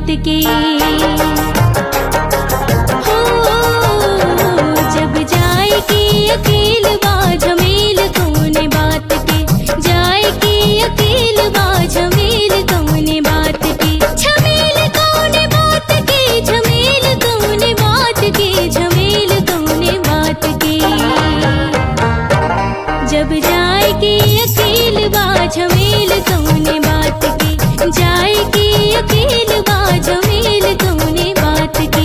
के हो जब जाए के अकेल बा झमेल कौने बात के जाए के अकेल बा झमेल कौने बात के झमेल कौने बात के झमेल कौने बात के झमेल कौने बात के जब जाए के अकेल बा झमेल कौने बात के जाए के अकेल बा झमेल कौने बात के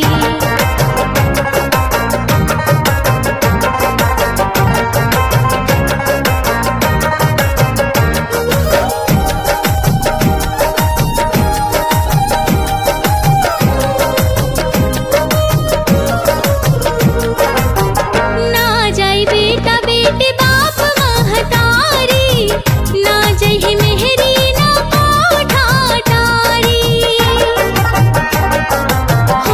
ना जाई बेटा बेटे बाप महतारी ना जही मेहरी ना कोठा टारी हो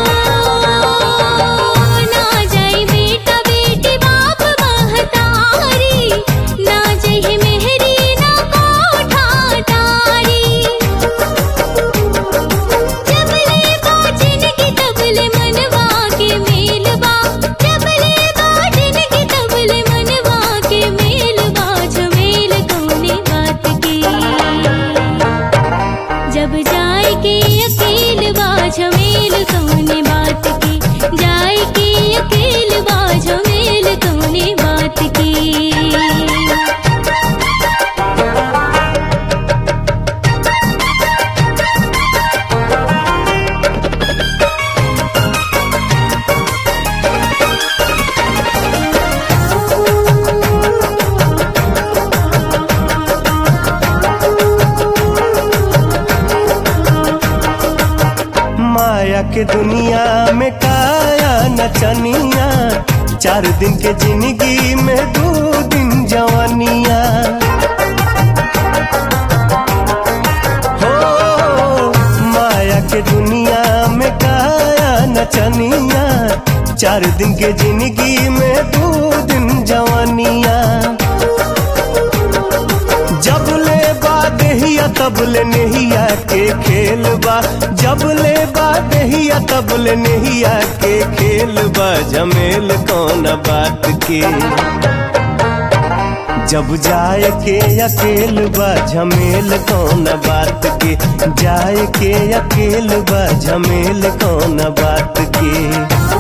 ना जाई बेटा बेटे बाप महतारी ना जही मेहरी ना कोठा टारी जबले बाजन की तबले मनवा के मेलवा जबले बाजन की तबले मनवा के मेलवा झमेल कौने बात के जब जाए के अकेल बा झमेल कौने बात की जाए के अकेल बा झमेल कौने बात की माया के दुनिया में काया नचनिया चार दिन के जिंदगी में दो दिन जवानिया हो माया के दुनिया में काया नचनिया चार दिन के जिंदगी में दो दिन जवानिया जब ले बा देहिया तब ले नहिया के खेल बा जब ले बा देहिया तब ले नहिया के खेल बा झमेल कौन बात के जब जाए के अकेल बा झमेल कौन बात के जाए के अकेल बा झमेल कौन बात के